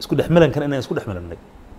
isku dhex milankan inaan isku dhex milannay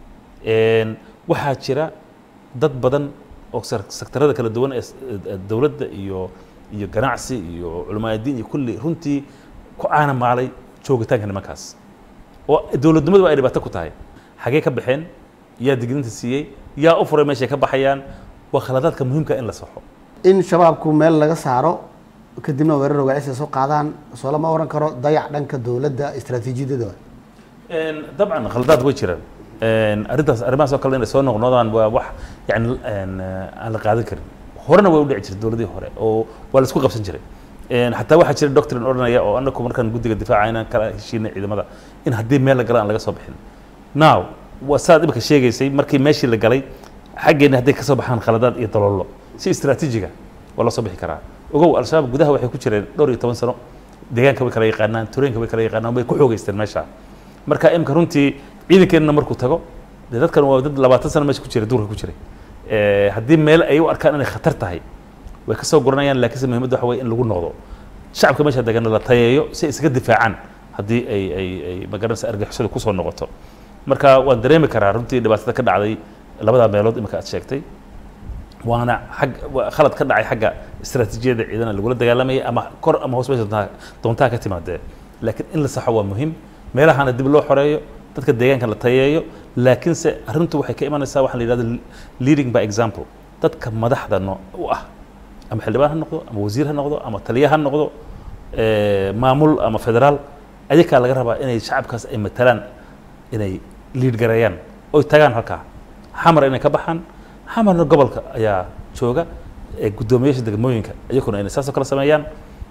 waxaa jira dad badan oo sektarada kala duwan ee dowladda iyo iyo ganacsi iyo culamaadiin iyo kulli runtii ku caana maalay joogitaanka nimankaas oo dowladnimadu ay dhibaato ku tahay xagee ka baxeen yaa digniinta siiyey yaa u furay meeshay ka baxayaan waa khaladaadka muhiimka in la saxo in shabaabku meel laga saaro kadibna weerar rogacis ay soo qaadaan soo lama oran karo dayac dhanka dowladda istaraatiijiyadada dabcan khaladaad way jiraan arrintaas arrimahaas oo kale inay soo noqnoodaan waa wax yani aan la qaadan karin horena way u dhici jirtay dowladihii hore oo waa la isku qabsan jiray xataa waxaa jira doctrine odhanaya oo anaku markaan guddiga difaaca inaan kala heshiinay ciidamada in haddii meel la gala aan laga soo bixin now waa saad imika sheegaysay markii meeshii la galay xaggeena hadday kasoo baxaan khaladaad iyo daloolo si istaraatiijiga waa loo soo bixi karaa ogow al-shabaab gudaha waxay ku jireen dhowr iyo toban sano deegaanka way kala yaqaanaan tureenka way kala yaqaanaan way ku xoogeysteen meesha marka imika runtii ciidankeenna markuu tago dee dadkan waa dad labaatan sano meesha ku jiray duurka ku jiray haddii meel ay u arkaan inay khatar tahay way kasoo guranayaan laakiinse muhiimadda waxa weye in lagu noqdo shacabka meesha degan la tayeeyo si ay isaga difaacaan haddii ay ay ay magaranaysa argixisadu kusoo noqoto marka waan dareemi karaa runtii dhibaatada ka dhacday labadaa meelood imika aad sheegtay waana xag khalad ka dhacay xagga istaraatiijiyada ciidana lagula dagaalamayay ama kor ama hoos meesha doontaa doontaa ka timaadee laakiin in la saxo waa muhiim meelahana dib loo xoreeyo dadka deegaanka la tayeeyo laakiinse arrintu waxay ka imanaysaa waxaa la yidhahdo leading by example dadka madaxda no u ah ama xildhibaan ha noqdo ama wasiir ha noqdo ama taliya ha noqdo maamul ama federaal ayakaa laga rabaa inay shacabkaas ay matalaan inay liid gareeyaan oy tagaan halkaa xamar inay ka baxaan xamarna gobolka ayaa jooga guddoomiyaasha degmooyinka iyakuna inay saasoo kale sameeyaan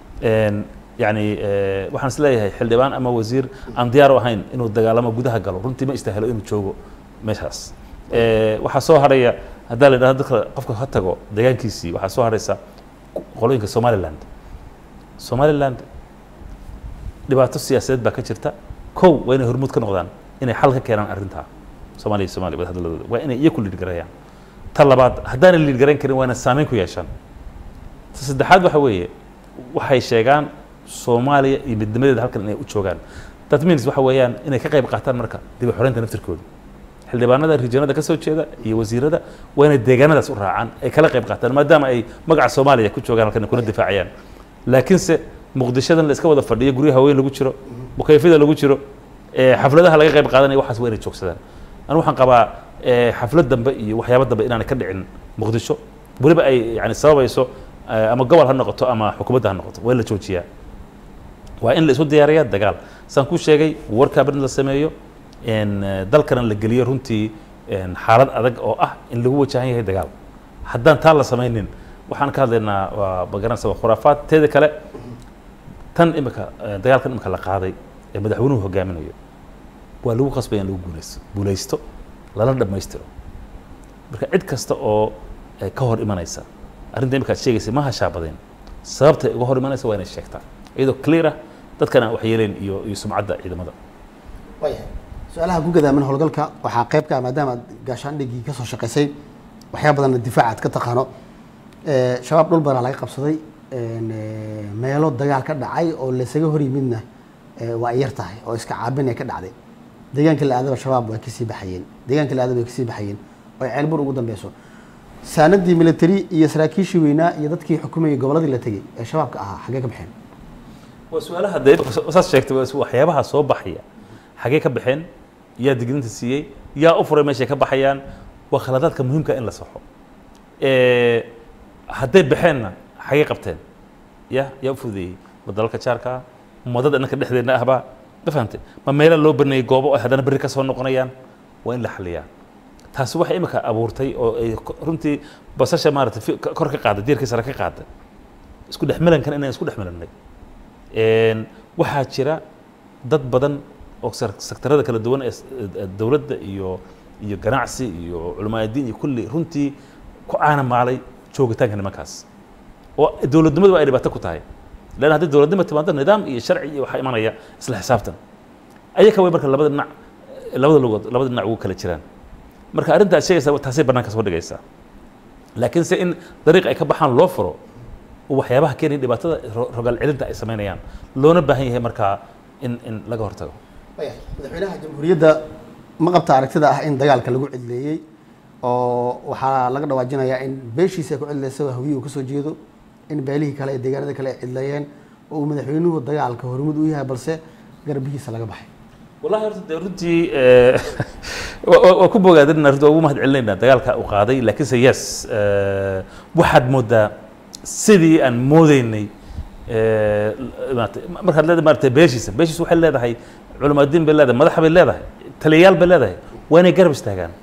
yani waxaan is leeyahay xildhibaan ama wasiir aan diyaar u ahayn inuu dagaalamo gudaha galo runtii ma istaahilo inuu joogo meeshaas waxaa soo haraya haddaa la yidhahdo dadka qofka ha tago deegaankiisii waxaa soo haraysa qolooyinka somaliland somaliland dhibaato siyaasadeed baa ka jirta kow waa inay hormuud ka noqdaan inay xal ka keenaan arrintaa soomaaliya iyo somalia wadahadalladooda waa inay iyaku liid gareeyaan ta labaad haddaanay liid garayn karin waa inay saameyn ku yeeshaan ta saddexaad waxa weeye waxay sheegaan soomaaliya iyo midnimadeeda halkan inay u joogaan that means waxa weeyaan inay ka qayb qaataan marka dib u xoreynta naftirkooda xildhibaanada rijanada ka soo jeeda iyo wasiirada waa inay deegaanadaas u raacaan ay kala qayb qaataan maadaama ay magaca soomaaliya ku joogaan halkan kuna difaacayaan laakiinse muqdishadan la iska wada fadhiyo guryaha weyn lagu jiro mukayfida lagu jiro xafladaha laga qayb qaadanaya waxaas waa inay joogsadaan anu waxaan qabaa xaflad dambe iyo waxyaabo dambe inaanay ka dhicin muqdisho weliba ay yani sababayso ama gobol ha noqoto ama xukuumadda ha noqoto waa in la joojiyaa waa in la isu diyaariyaa dagaal saan ku sheegay warkaabin la sameeyo dalkana la geliyo runtii xaalad adag oo ah in lagu wajahan yahay dagaal haddaan taa la samaynin waxaan ka hadlaynaa waa magaranaysa waa khuraafaad teeda kale tan imika dagaalkan imika la qaaday ee madaxweynuhu hogaaminayo waa lagu qasbaya in lagu guulaysto guulaysto lala dhammaystiro marka cid kasta oo ka hor imanaysa arrinta imika ad sheegaysa ma hashaabadeen sababta uga hor imanaysa waa inay sheegtaa iyadoo clear ah dadkana wax yeeleen iyo iyo sumcadda ciidamada waayahay su-aalaha ku gadaaman howlgalka waxaa qayb ka ah maadaama aad gaashaandhigii ka soo shaqaysay waxyaa badanna difaac aad ka taqaano shabaab dhul badan laga qabsaday meelo dagaal ka dhacay oo laysaga hor yimidna waa ay yar tahay oo iska caabin ay ka dhacday deegaanka la aadaba shabaab waa kasii baxayeen deegaanka la aadaba way kasii baxayeen oo ay ceelbur ugu dambeyso saanadii military iyo saraakiishii weynaa iyo dadkii xukumayay gobolladii la tegey ee shabaabka ahaa xaggee ka baxeen waa su-aalaha dee saas sheegtay waa waxyaabaha soo baxaya xagee ka baxeen yaa digniinta siiyey yaa u furay meeshay ka baxayaan waa khaladaadka muhiimka in la saxo hadday baxeenna xagee qabteen ya yaa u fududeeyey ma dalalka jaarka ah ma dad innanka dhexdeenna ahbaa ma fahamtay ma meela loo baneeyey goobo ay haddana berri ka soo noqonayaan waa in la xaliyaa taasi waxay imika abuurtay oo ay runtii basasha maaragtay kor ka qaaday diirkii sare ka qaaday isku dhex milankan inaan isku dhex milannay waxaa jira dad badan oo sektarada kala duwan ee dowladda iyo iyo ganacsi iyo culamaadiin iyo kulli runtii ku caana maalay joogitaanka nimankaas oo dowladnimadu ay dhibaato ku tahay lan haddii dowladnimo timaado nidaam iyo sharci iyo waxaa imanaya isla xisaabtan ayaka way marka labada dhinac labada lugood labada dhinac ugu kala jiraan marka arrinta aad sheegaysaa taasay bannaanka soo dhigaysaa laakiin se in dariiq ay ka baxaan loo furo waxyaabaha keenaya dhibaatada rogaal celinta ay samaynayaan loona baahan yahay markaa in in laga hortago Waya, madaxweynaha jamhuuriyadda ma qabta aragtida ah in dagaalka lagu cidleeyey oo waxaa laga dhawaajinayaa in beeshiisa ay ku cidleysa hawiyi uu kasoo jeedo in beelihii kale ee deegaanada kale ay cidleeyeen oo uu madaxweynuhu dagaalka hormud u yahay balse garbihiisa laga baxay wallahi horta dee runtii eh, waa- waa waa ku bogaadinna runtii waa ugu mahad celinaynaa dagaalka uu qaaday laakiinse yes eh, waxaad moodaa sidii aan moodeynay eh, maaragtay markaad leedahay maaragtay beeshiisa beeshiisa waxay leedahay culimaadiin bay leedahay madax bay leedahay taliyayaal bay leedahay waa inay garab istaagaan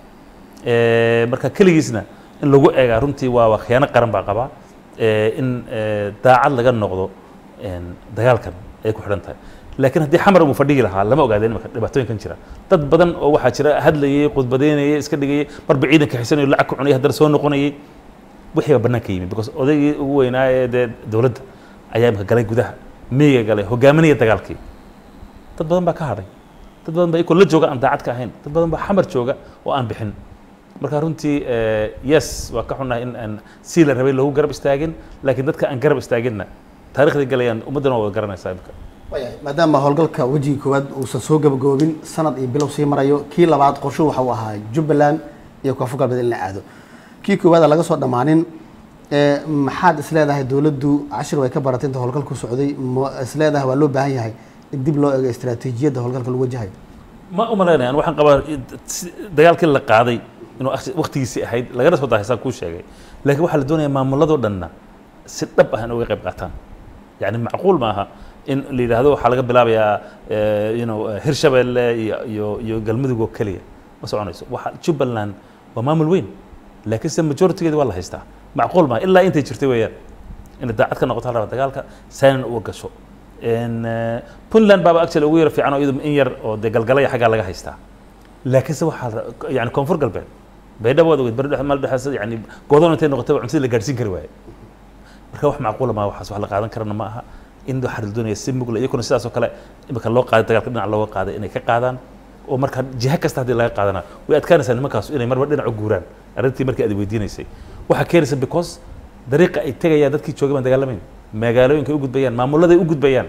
Eh, marka keligiisna in lagu eegaa runtii waa waa khiyaano qaran baa qabaa Eh, in eh, daacad laga noqdo een, dagaalkan ay ku xidhan tahay laakiin haddii xamar uu fadhigi lahaa lama ogaadeen imika dhibaatooyinkan jira dad badan oo waxaa jira hadlayay khudbadeynayay iska dhigayay marba ciidanka xisanayo lacag ku cunayay haddana soo noqonayay wixii baa bannaanka yimi because odaygii ugu weynaa ee dee dowladda ayaa imika galay gudaha miyiga galay hogaaminaya dagaalkii dad badan baa ka hadhay dad badan baa ikoo la jooga aan daacad ka ahayn dad badan baa xamar jooga oo aan bixin marka runtii eh, yes waa ka xunnahay in aan sii la rabay loogu garab istaagin laakiin dadka aan garab istaaginna taarikhday galayaan ummaddana waa wada garanaysaa imika Waya, maadaama howlgalka wejigii koowaad uusan soo gabagaboobin sanad iyo bilow sii marayo kii labaad qorsho waxa uu ahaa jubbaland iyo koonfur galbeed in la aado kii koowaad aan laga soo dhammaanin ee, maxaad isleedahay dowladdu cashir way ka baratay inta howlgalku socday ma isleedahay waa loo baahan yahay in dib loo eego istaraatiijiyadda howlgalka lagu wajahayo ma u malaynayaan waxaan qabaa si- dagaalkii la qaaday inuu akhti- wakhtigiisii ahayd lagana soo daahaysaa kuu sheegay laakiin waxaa la doonayaa maamuladoo dhanna si dhab ah in uga qayb qaataan yani macquul maaha in la yidhaahdo waxaa laga bilaabayaa eh, you know, eh, hirshabeelle iyo iyo iyo galmudug oo keliya ma soconayso waxa jubbaland waa maamul weyn laakiin se majoritigeeda waa la haystaa macquul maaha ilaa intay jirtay weeyaan inay daacad ka noqoto halraba dagaalka saanan uga gasho En, eh, puntland baaba actually ugu yar fiican oo iyadu in yar oo dee galgalaya xaggaa laga haystaa laakiinse waxaa la- yani koonfur galbeed baydhabo waad ogeyd bari dhex mal dhexeesa yani godoon intay noqotay waa cuntada la gaadhsiin kari waaye marka wax macquula maaha waxaas wax la qaadan karana ma aha in waxaa la doonaya si mugla iyakuna sidaas oo kale imika loo qaaday dagaalka dhinac looga qaaday inay ka qaadaan oo marka jiha kasta haddii laga qaadana way adkaanaysaa nimankaas inay marba dhinac u guuraan arrintii markii aad weydiinaysay waxaa keenaysa because dariiqa ay tegayaan dadkii joogay baan dagaalamayn magaalooyinka ay u gudbayaan maamuladay u gudbayaan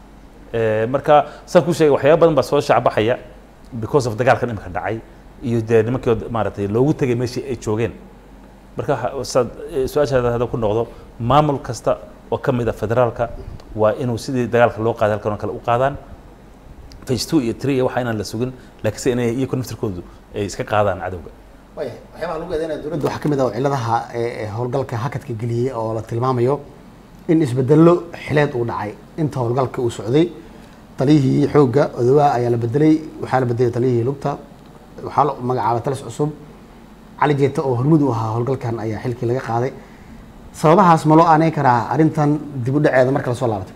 Eh, marka saan ku sheegay waxyaaba badan baa soo shacbaxaya because of dagaalkan imika dhacay iyo dee nimankii maaragtay loogu tegay meeshii ay joogeen marka waxa- saad eh, su-aashaada hadda ku noqdo maamul kasta oo ka mid a federaalka waa inuu sidii dagaalka loo qaaday halkan oo kale u qaadaan phase two iyo three iyo waxa inaan la sugin laakiinse inay iyaku naftirkoodu ay iska qaadaan cadowga Waya, waxyaabaha lagu eedeynaya dowladda waxaa ka mid ah cilladaha ee ee howlgalka hakadka geliyey oo la tilmaamayo in isbedello xileed uu dhacay inta howlgalka uu socday taliyihii xoogga odowaha ayaa la bedelay waxaa la bedelay taliyihii lugta waxaa la magacaabay talis cusub cali jeeta oo hormud u ahaa howlgalkan ayaa xilkii laga qaaday sababahaas ma loo aaneyn karaa arrintan dib u dhaceeda marka lasoo laabatay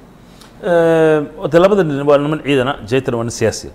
de labada nin waa niman ciidana jaytan waa nin siyaasiya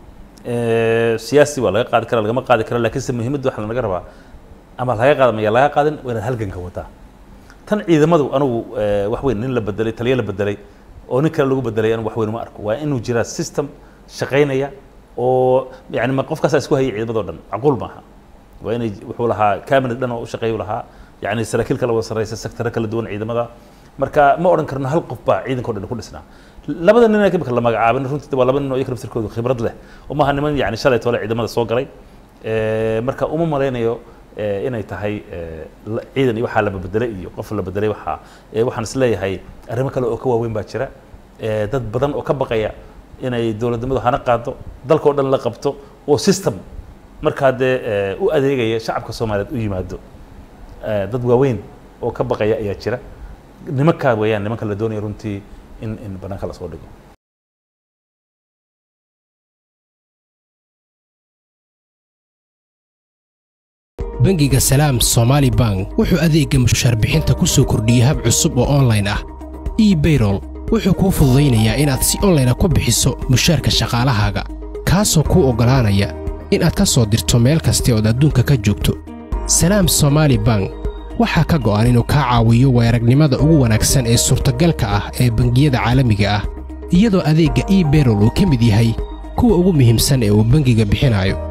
siyaasi waa laga qaadi kara lagama qaadi karo laakiinse muhiimadda waxaa lanaga rabaa ama laga qaada maya laga qaadin waa inaad halganka wadaa tan ciidamadu anugu eh, wax weyn nin la bedelay taliyo la bedelay oo nin kale lagu bedelay anigu wax weyn uma arko waa inuu jiraa system shaqaynaya oo yani ma qofkaasaa isku hayay ciidamadoo dhan macquul maaha waa inay wuxuu lahaa cabinet dhan oo u shaqeeyu lahaa yani saraakiil kala wada sarreysa sektaro kala duwan ciidamada marka ma odhan karno hal qof baa ciidanka o dhan ku dhisnaa labada nin ee imika la magacaabin runtii waa laba nin oo iyaga naftirkoodu khibrad leh oo maaha niman yani shalay tole ciidamada soo galay Eh, marka uma malaynayo eh, inay tahay eh, la- ciidan iyo waxaa la bedelay iyo qof la bedelay waxaa eh, waxaan isleeyahay arrimo kale oo ka waaweyn baa jira Eh, dad badan oo ka baqaya inay dowladnimadu hana qaado dalka oo dhan la qabto oo system markaa dee eh, u adeegaya shacabka soomaaliyeed u yimaado Eh, dad waaweyn oo ka baqaya ayaa jira nimankaa weeyaan nimanka la doonaya runtii in in banaanka lasoo dhigo bangiga salaam somaali bank wuxuu adeegga mushaar bixinta ku soo kordhiyey hab cusub oo online ah ebayrol wuxuu kuu fududaynayaa inaad si online ah ku bixiso mushaarka shaqaalahaaga kaasoo kuu oggolaanaya inaad ka soo dirto meel kasta ood adduunka ka joogto salaam somaali bank waxaa ka go'an inuu kaa caawiyo weeragnimada ugu wanaagsan ee suurtagalka ah ee bangiyada caalamiga ah iyadoo adeegga ebayrol uu ka mid yahay kuwa ugu muhiimsan ee uu bangiga bixinayo